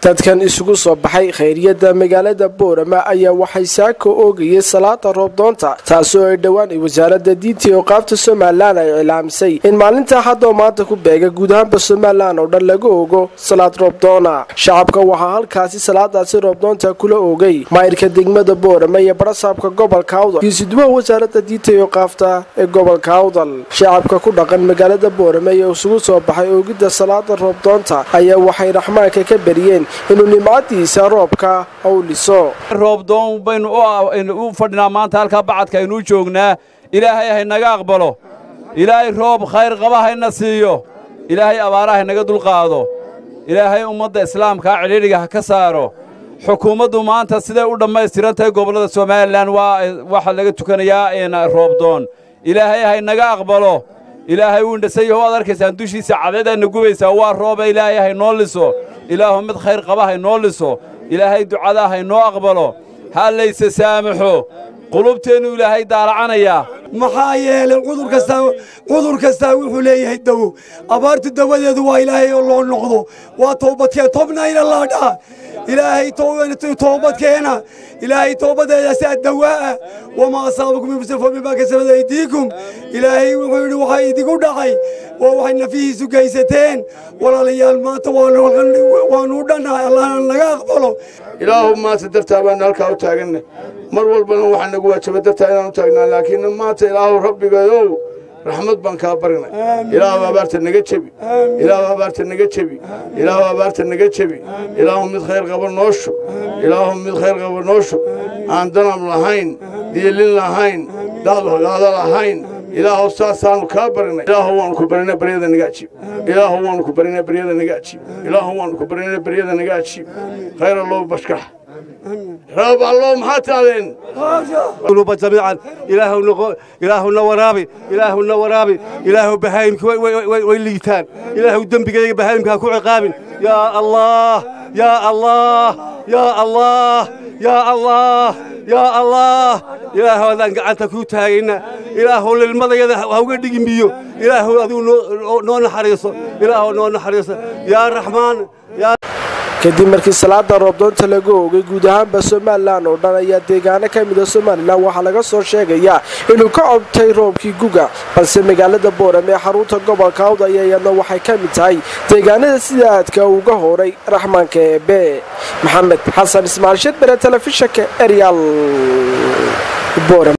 dadkan isugu soo baxay khayriyada magaalada boorama ayaa waxay saaka oogayay salaada roobdoonta taasoo ay dhowaan wasaaradda diinta iyo qaabta somalilan ay cilaamisay in maalinta haddoo maanta ku beega guud ahaanba somalilan oo dhan laga ogo salaad roobdoona shacabka waxaa halkaasi salaadaasi roobdoonta kula oogay maayirka degmada boorama iyo barasaabka gobolka awdal iyo siduwaha wasaaradda diinta iyo qaafta ee gobolka awdal shacabka ku dhaqan magaalada boorama ee isugu soo baxay oogidda salaada roobdoonta ayaa waxay raxmaanka ka beriyeen inuu nimcadiisa roobka u liso roobdoon baynu u fadhinaa maanta halkaa bacadka aynuu joognaa ilaahay haynaga aqbalo ilaahay roob khayr qaba hayna siiyo ilaahay abaara haynaga dulqaado ilaahay ummadda islaamkaa cidhiidhiga ha ka saaro xukuumaddu maanta siday u dhammaystiran tahay gobollada somalilan waxaa laga tukanayaa roobdoon ilaahay haynaga aqbalo ilaahay wuu indhasayaho waad arkaysaan dushiisa cadeedayna gubaysaa waa rooba ilaahay haynoo liso ilaahu mid khayr qaba haynoo liso ilaahay ducadaa haynoo aqbalo ha layse saamaxo qulubteennu ilaahay daalacanayaa maxaa yeelay cudur kastaa wuxuu leeyahay dawo abaartu dawadeedu waa ilaahay oo loo noqdo waa toobadkeen tobnayna laadhaa ilaahay toobadkeena ilaahay toobadeedaasaa dawaa'a wamaa asaabakum min musafo bimaa kasabad aydiikum ilaahay wuxuu yidhi waxaa idigu dhacay waa waxay nafihiisu gaysateen walaalayaal maanta waanuu dhannahay allahna naga aqbalo ilaahu maanta dartaa baanu halkaa u taaganna mar walbana waxaa nagu waajaba dartaa inaan u taagnaa laakiin maanta ilaahu rabbigayow raxmad baan kaa barinay ilaahu abaarta naga jebi ilaahu abaarta naga jebi ilaahu abaarta naga jebi ilaahu mid khayr qaba noo shub ilaahu mid khayr qaba noo shub aan danab lahayn diilin lahayn daadhagaado lahayn ilaahu saasaanu kaa barinay ilaahu waanu ku barinay baryada naga ajiib ilaahu waanu ku barinay baryada naga ajiib ilaahu waanu ku barinay baryada naga ajiib khayr allow bashkax roob allow maxaa taadeen قلوب جميعا إلهنا إلهنا ورابي إلهنا ورابي إله بهايم ويليتان إله الدم بقى بهايم كاكو عقاب يا الله يا الله يا الله يا الله يا الله إله هذا أنت كوتاينا إله للمضى هو قد يجيبيو إله هذا نون حريصه إله نون حريصه يا الرحمن يا kadib markii salaada roobdoonta laga oogay guud ahaanba somalilan oo dhan ayaa deegaano ka mida somalilan waxaa laga soo sheegayaa inuu ka cobtay roobkii guga balse magaalada booram ee xarunta gobolka awd aya iyadna waxay ka mid tahay deegaanada sida aadka uga horay raxmaanka eebe maxamed xasan ismaal shedbere telefishanka eryal